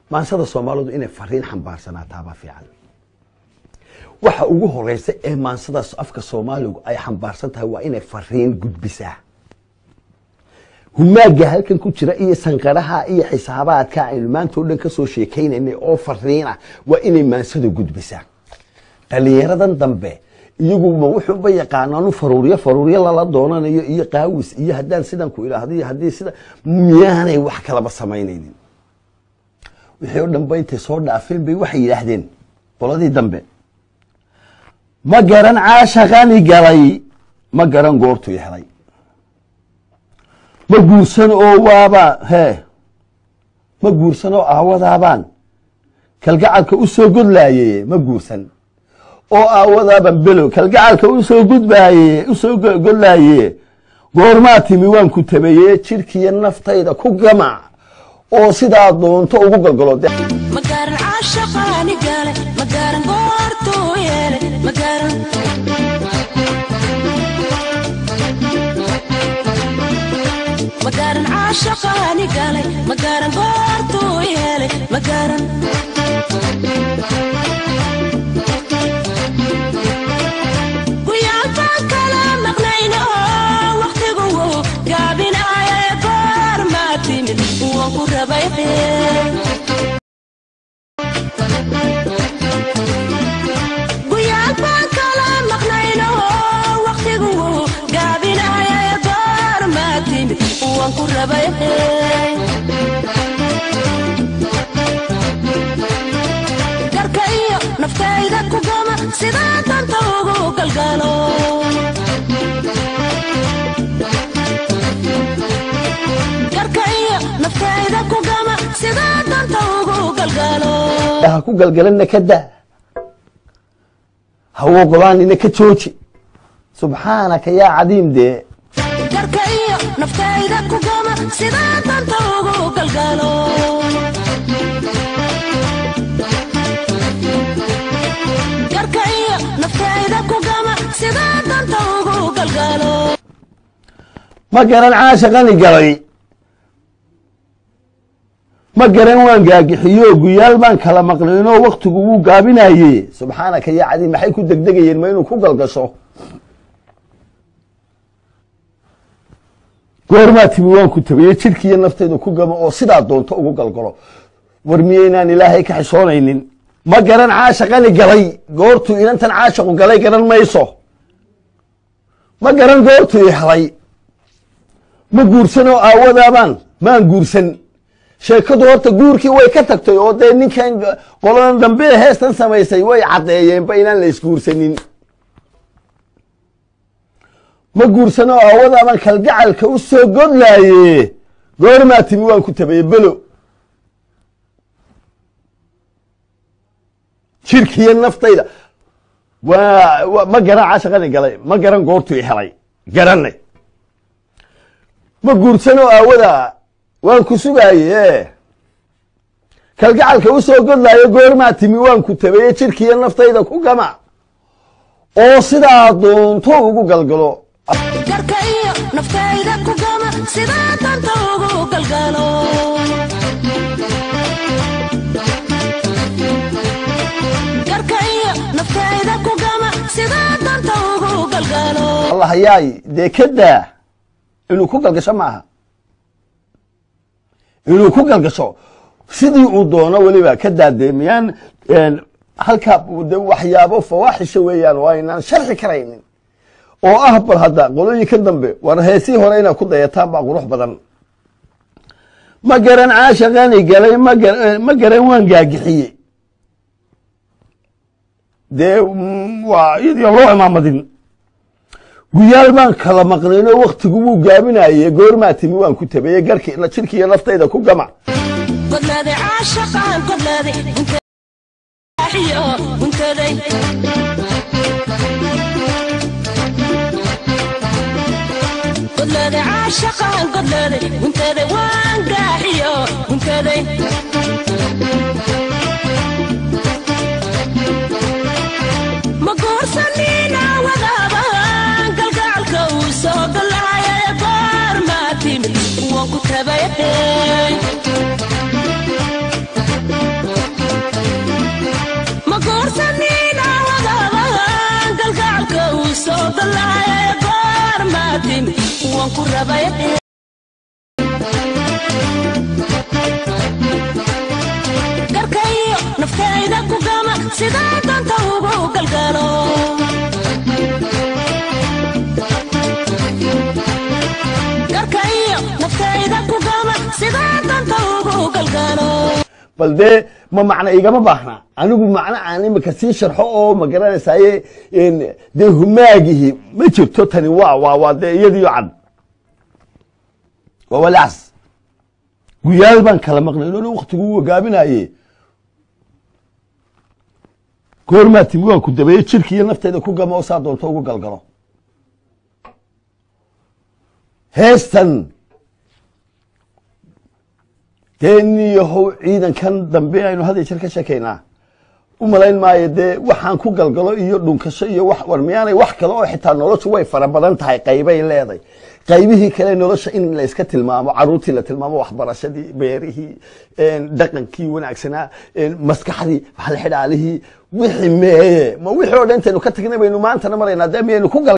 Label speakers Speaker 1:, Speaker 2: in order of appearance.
Speaker 1: maansada soomaalidu inay fariin xambaarsanaatabaa fiican waxa ugu horeysa ee maansadaas afka soomaaligu ay xambaarsan tahay waa inay fariin gudbisaa humaaga halkan ku jira iyo sanqaraha iyo xisaabaadka aynu maanta o dhan kasoo sheekaynaynay oo fariina waa inay maansada gudbisaa dhalinyaradan dambe iyaguma wuxuuba yaqaanaanu faruuryo faruuryo lala doonanayo iyo qaawis iyo haddaan sidan ku idhaahdo iyo haddii sida miyaanay wax kalaba samaynaynin wixii o dhanba intay soo dhaafeen bay waxay yidhaahdeen qoladii dambe ma garan caashaqani galay ma garan goortuu helay ma guursan oo waaba hee ma guursan oo aawadaabaan kalgacalka u soo godlaaye ma guursan oo aawadaaban below kalgacalka usoo gudbaaye usoo godlaaye goormaa timi waan ku tabeeye jidhkiiyo naftayda ku gamac oo sidaa doonto ugu galgalo
Speaker 2: magaran caashaqaani gale magaran goortuu yeele magaran magaran caashaqaani gale magaran goortuu yeele magaran guyaalbaan kala maqnayno waqtigu gaabinaaye goor maa timid waan ku rabay guyaalbaan kala maqnayno waqtigu gaabinaaye goor maa timid waan ku rabay garka iyo naftayda ku gama sidaa danta ugu galgalo garka iyo naftayda ku gama sidaa danta ugu galgalo
Speaker 1: ha ku galgalanna ka daa ha oqolaanina ka jooji subxaanaka yaa cadiim dee
Speaker 2: garka iyo naftayda ku gama sidaa danta ugu galgalo garka iyo naftayda ku gama sidaa danta ugu galgalo
Speaker 1: ma garan caashaqani galay ma garan waan gaagixiyo guyaal baan kala maqnaynoo waktigu wuu gaabinaye subxaanaka yaa cadiim maxay ku degdegayeen ma inuu ku galgasho goormaa timi waan ku tabaye jidhkiiyo naftayda ku gamo oo sidaa doonto ugu galgalo war miyaynaan ilaahay ka xishoonaynin ma garan caashaqani galay goortuu inantan caashaqu galay garan mayso ma garan goortuu i helay ma guursan oo aawadaabaan maan guursan sheekadu horta guurkii way ka tagtay oo dee ninkan qoladan dambe ee heestan samaysay way caddeeyeenba inaan la isguursanin ma guursan oo aawadaabaan kalgacalka u soo godlaaye goormaa timi waan ku tabaye belo jirkiiyo naftayda waa ma garan caashaqani galay ma garan goortuu i helay garanay ma guursan oo aawada waan ku sugaaye kalgacalka u soo godlaayo goormaa timi waan ku tabaye jidhkiiyo naftayda ku gama oo sidaa doonto ugu galgalo
Speaker 2: garka iyo naftayda ku gama sidaa danta ugu galgalo garka iyo naftayda ku gama sidaa danta ugu galgalo
Speaker 1: allah yaay dee ka daa inuu ku galgasho maaha inuu ku galgasho sidii uu doono weliba ka daadee miyaan halkaa de waxyaabo fawaaxisha weeyaan oo aynaan sharxi karaynin oo ah bal hadda qolooyinkan dambe war heesii hore inaad ku dayataan baa qurux badan ma garan caashaqani galay ma garan waan gaagixiye dee waa iyadii loo imaamadin guyaal baan kala maqnaynoo waktigu wuu gaabinaye goormaa timi waan ku tabaye garki jidhkiiyo naftayda ku gama
Speaker 2: godlaaday caashaqaan godlaaday iyo guntaday godlaaday caashaqaan godlaaday guntaday waan gaaxiyo guntaday ma guursanina wadaaban galgacalka uu soo galaaya goor maa timid waan ku tabaye waan ku rabay garkaiyo naftayda ku gama sidaa danta ugu galgalo garkaiyo naftayda ku gama sidaa danta ugu galgalo
Speaker 1: bal dee ma macno igama baahna anigu macno aan imika sii sharxo oo ma garanaysaye dee humaagihi ma jirto tani waa waa waa dee iyadiyo cad waa walaas guyaal baan kala maqnay inona waktigu gaabinaye goormaa timi waan ku dabeeye jirki iyo nafteeda ku gama oo saa doonto ugu galgalo heestan dee niyahow ciidankan dambe aynu had iyo jeer ka sheekaynaa u malayn maayo dee waxaan ku galgalo iyo dhunkasho iyo wax war miyaanay wax kale oo xitaa noloshu way fara badan tahay qaybay leedahay qaybihii kale nolosha in la iska tilmaamo caruurtii la tilmaamo waxbarashadii beerihii dhaqankii wanaagsanaa maskaxdii xalxidhaalihii wixii meeye ma wixii oo dhan intaynu ka tagnay baynu maantana maraynaa dee miyaynu ku gal